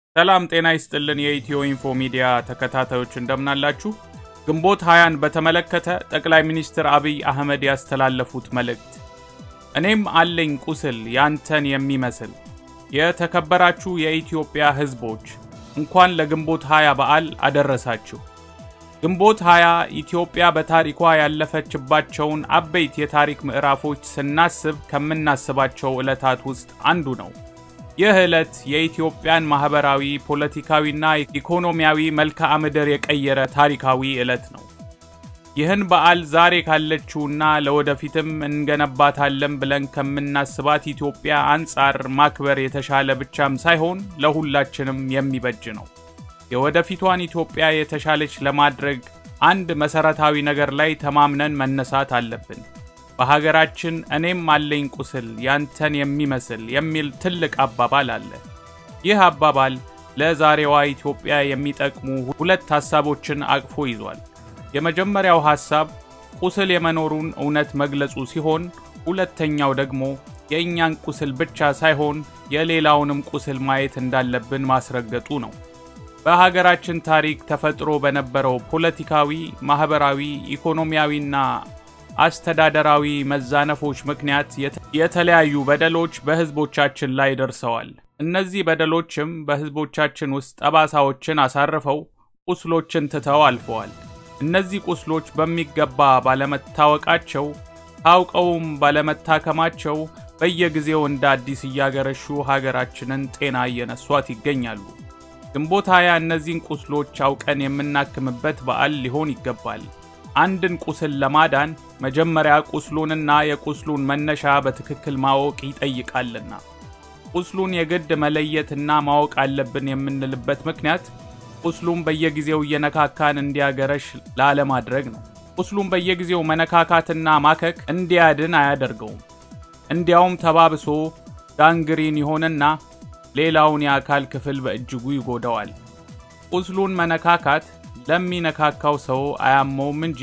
ሰላም ጤና ይስጥልን። የኢትዮ ኢንፎ ሚዲያ ተከታታዮች እንደምናላችሁ። ግንቦት ሃያን በተመለከተ ጠቅላይ ሚኒስትር አብይ አህመድ ያስተላለፉት መልእክት እኔም አለኝ ቁስል ያንተን የሚመስል። የተከበራችሁ የኢትዮጵያ ሕዝቦች እንኳን ለግንቦት ሃያ በዓል አደረሳችሁ። ግንቦት ሃያ ኢትዮጵያ በታሪኳ ያለፈችባቸውን አበይት የታሪክ ምዕራፎች ስናስብ ከምናስባቸው ዕለታት ውስጥ አንዱ ነው። ይህ ዕለት የኢትዮጵያን ማኅበራዊ፣ ፖለቲካዊና ኢኮኖሚያዊ መልክዓ ምድር የቀየረ ታሪካዊ ዕለት ነው። ይህን በዓል ዛሬ ካለችውና ለወደፊትም እንገነባታለን ብለን ከምናስባት ኢትዮጵያ አንጻር ማክበር የተሻለ ብቻም ሳይሆን ለሁላችንም የሚበጅ ነው። የወደፊቷን ኢትዮጵያ የተሻለች ለማድረግ አንድ መሰረታዊ ነገር ላይ ተማምነን መነሳት አለብን። በሀገራችን እኔም አለኝ ቁስል ያንተን የሚመስል የሚል ትልቅ አባባል አለ። ይህ አባባል ለዛሬዋ ኢትዮጵያ የሚጠቅሙ ሁለት ሐሳቦችን አቅፎ ይዟል። የመጀመሪያው ሐሳብ ቁስል የመኖሩን እውነት መግለጹ ሲሆን፣ ሁለተኛው ደግሞ የእኛን ቁስል ብቻ ሳይሆን የሌላውንም ቁስል ማየት እንዳለብን ማስረገጡ ነው። በሀገራችን ታሪክ ተፈጥሮ በነበረው ፖለቲካዊ፣ ማኅበራዊ፣ ኢኮኖሚያዊና አስተዳደራዊ መዛነፎች ምክንያት የተለያዩ በደሎች በሕዝቦቻችን ላይ ደርሰዋል። እነዚህ በደሎችም በሕዝቦቻችን ውስጥ ጠባሳዎችን አሳርፈው ቁስሎችን ትተው አልፈዋል። እነዚህ ቁስሎች በሚገባ ባለመታወቃቸው ታውቀውም ባለመታከማቸው በየጊዜው እንደ አዲስ እያገረሹ ሀገራችንን ጤና እየነሷት ይገኛሉ። ግንቦት ሃያ እነዚህን ቁስሎች አውቀን የምናክምበት በዓል ሊሆን ይገባል። አንድን ቁስል ለማዳን መጀመሪያ ቁስሉንና የቁስሉን መነሻ በትክክል ማወቅ ይጠይቃልና። ቁስሉን የግድ መለየትና ማወቅ አለብን የምንልበት ምክንያት ቁስሉን በየጊዜው እየነካካን እንዲያገረሽ ላለማድረግ ነው። ቁስሉን በየጊዜው መነካካትና ማከክ እንዲያድን አያደርገውም። እንዲያውም ተባብሶ ጋንግሪን ይሆንና ሌላውን የአካል ክፍል በእጅጉ ይጎዳዋል። ቁስሉን መነካካት ለሚነካካው ሰው አያመውም እንጂ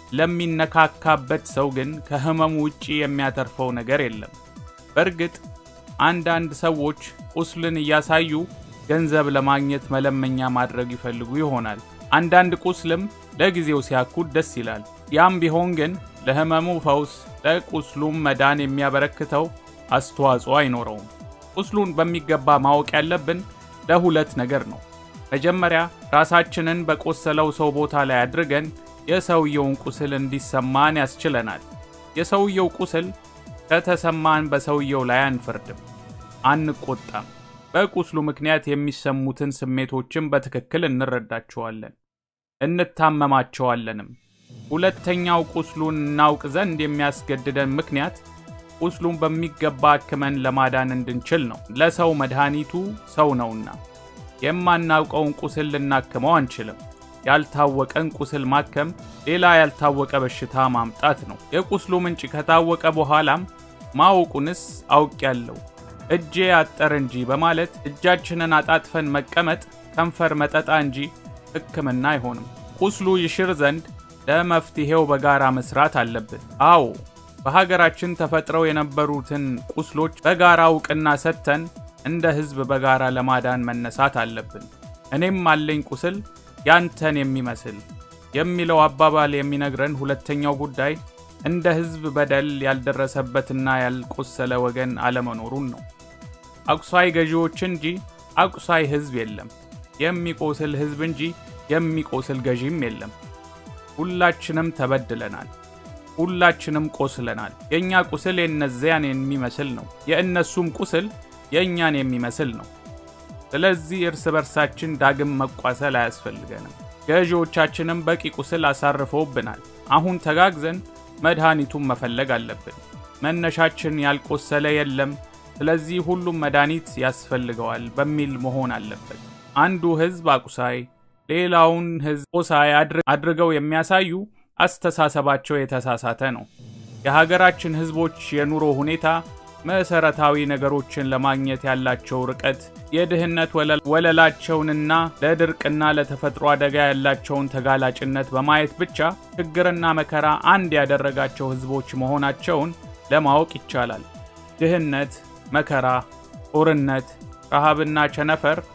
ለሚነካካበት ሰው ግን ከሕመሙ ውጪ የሚያተርፈው ነገር የለም። በእርግጥ አንዳንድ ሰዎች ቁስልን እያሳዩ ገንዘብ ለማግኘት መለመኛ ማድረግ ይፈልጉ ይሆናል። አንዳንድ ቁስልም ለጊዜው ሲያኩት ደስ ይላል። ያም ቢሆን ግን ለሕመሙ ፈውስ፣ ለቁስሉም መዳን የሚያበረክተው አስተዋጽኦ አይኖረውም። ቁስሉን በሚገባ ማወቅ ያለብን ለሁለት ነገር ነው። መጀመሪያ ራሳችንን በቆሰለው ሰው ቦታ ላይ አድርገን የሰውየውን ቁስል እንዲሰማን ያስችለናል። የሰውየው ቁስል ከተሰማን በሰውየው ላይ አንፈርድም፣ አንቆጣም። በቁስሉ ምክንያት የሚሰሙትን ስሜቶችን በትክክል እንረዳቸዋለን፣ እንታመማቸዋለንም። ሁለተኛው ቁስሉን እናውቅ ዘንድ የሚያስገድደን ምክንያት ቁስሉን በሚገባ አክመን ለማዳን እንድንችል ነው። ለሰው መድኃኒቱ ሰው ነውና የማናውቀውን ቁስል ልናክመው አንችልም። ያልታወቀን ቁስል ማከም ሌላ ያልታወቀ በሽታ ማምጣት ነው። የቁስሉ ምንጭ ከታወቀ በኋላም ማወቁንስ አውቄያለሁ እጄ አጠር እንጂ በማለት እጃችንን አጣጥፈን መቀመጥ ከንፈር መጠጣ እንጂ ሕክምና አይሆንም። ቁስሉ ይሽር ዘንድ ለመፍትሔው በጋራ መስራት አለብን። አዎ በሀገራችን ተፈጥረው የነበሩትን ቁስሎች በጋራ እውቅና ሰጥተን እንደ ሕዝብ በጋራ ለማዳን መነሳት አለብን። እኔም አለኝ ቁስል ያንተን የሚመስል የሚለው አባባል የሚነግረን ሁለተኛው ጉዳይ እንደ ሕዝብ በደል ያልደረሰበትና ያልቆሰለ ወገን አለመኖሩን ነው። አቁሳይ ገዢዎች እንጂ አቁሳይ ሕዝብ የለም። የሚቆስል ሕዝብ እንጂ የሚቆስል ገዢም የለም። ሁላችንም ተበድለናል። ሁላችንም ቆስለናል። የእኛ ቁስል የእነዚያን የሚመስል ነው። የእነሱም ቁስል የእኛን የሚመስል ነው። ስለዚህ እርስ በርሳችን ዳግም መቋሰል አያስፈልገንም። ገዢዎቻችንም በቂ ቁስል አሳርፈውብናል። አሁን ተጋግዘን መድኃኒቱን መፈለግ አለብን። መነሻችን ያልቆሰለ የለም፣ ስለዚህ ሁሉም መድኃኒት ያስፈልገዋል በሚል መሆን አለበት። አንዱ ሕዝብ አቁሳይ ሌላውን ሕዝብ ቆሳይ አድርገው የሚያሳዩ አስተሳሰባቸው የተሳሳተ ነው። የሀገራችን ሕዝቦች የኑሮ ሁኔታ መሰረታዊ ነገሮችን ለማግኘት ያላቸው ርቀት፣ የድህነት ወለላቸውንና ለድርቅና ለተፈጥሮ አደጋ ያላቸውን ተጋላጭነት በማየት ብቻ ችግርና መከራ አንድ ያደረጋቸው ሕዝቦች መሆናቸውን ለማወቅ ይቻላል። ድህነት፣ መከራ፣ ጦርነት፣ ረሃብና ቸነፈር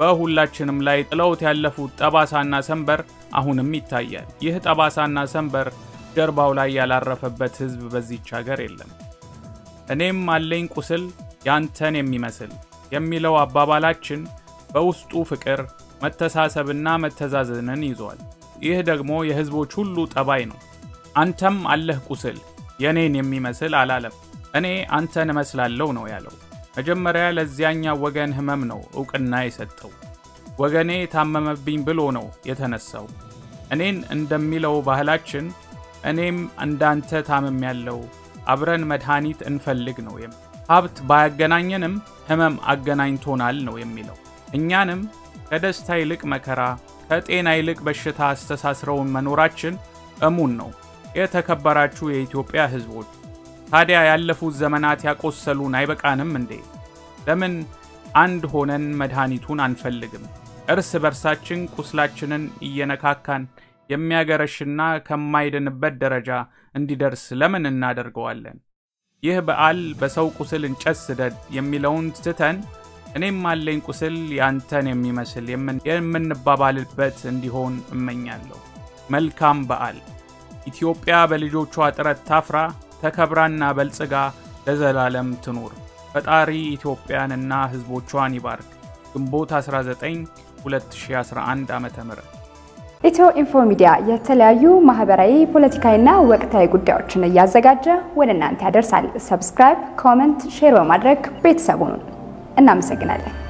በሁላችንም ላይ ጥለውት ያለፉት ጠባሳና ሰንበር አሁንም ይታያል። ይህ ጠባሳና ሰንበር ጀርባው ላይ ያላረፈበት ሕዝብ በዚች ሀገር የለም። እኔም አለኝ ቁስል ያንተን የሚመስል የሚለው አባባላችን በውስጡ ፍቅር፣ መተሳሰብና መተዛዘንን ይዟል። ይህ ደግሞ የሕዝቦች ሁሉ ጠባይ ነው። አንተም አለህ ቁስል የኔን የሚመስል አላለም። እኔ አንተን እመስላለሁ ነው ያለው። መጀመሪያ ለዚያኛው ወገን ህመም ነው እውቅና የሰጠው። ወገኔ ታመመብኝ ብሎ ነው የተነሳው። እኔን እንደሚለው ባህላችን እኔም እንዳንተ ታምም ያለው አብረን መድኃኒት እንፈልግ ነው። ሀብት ባያገናኘንም ህመም አገናኝቶናል ነው የሚለው። እኛንም ከደስታ ይልቅ መከራ፣ ከጤና ይልቅ በሽታ አስተሳስረውን መኖራችን እሙን ነው። የተከበራችሁ የኢትዮጵያ ህዝቦች ታዲያ ያለፉት ዘመናት ያቆሰሉን አይበቃንም እንዴ? ለምን አንድ ሆነን መድኃኒቱን አንፈልግም? እርስ በርሳችን ቁስላችንን እየነካካን የሚያገረሽና ከማይድንበት ደረጃ እንዲደርስ ለምን እናደርገዋለን? ይህ በዓል በሰው ቁስል እንጨት ስደድ የሚለውን ትተን እኔም አለኝ ቁስል ያንተን የሚመስል የምንባባልበት እንዲሆን እመኛለሁ። መልካም በዓል። ኢትዮጵያ በልጆቿ ጥረት ታፍራ ተከብራና በልጽጋ ለዘላለም ትኑር። ፈጣሪ ኢትዮጵያንና ሕዝቦቿን ይባርክ። ግንቦት 19 2011 ዓ.ም ኢትዮ ኢንፎ ሚዲያ የተለያዩ ማህበራዊ፣ ፖለቲካዊና ወቅታዊ ጉዳዮችን እያዘጋጀ ወደ እናንተ ያደርሳል። ሰብስክራይብ፣ ኮመንት፣ ሼር በማድረግ ቤተሰቡን እናመሰግናለን።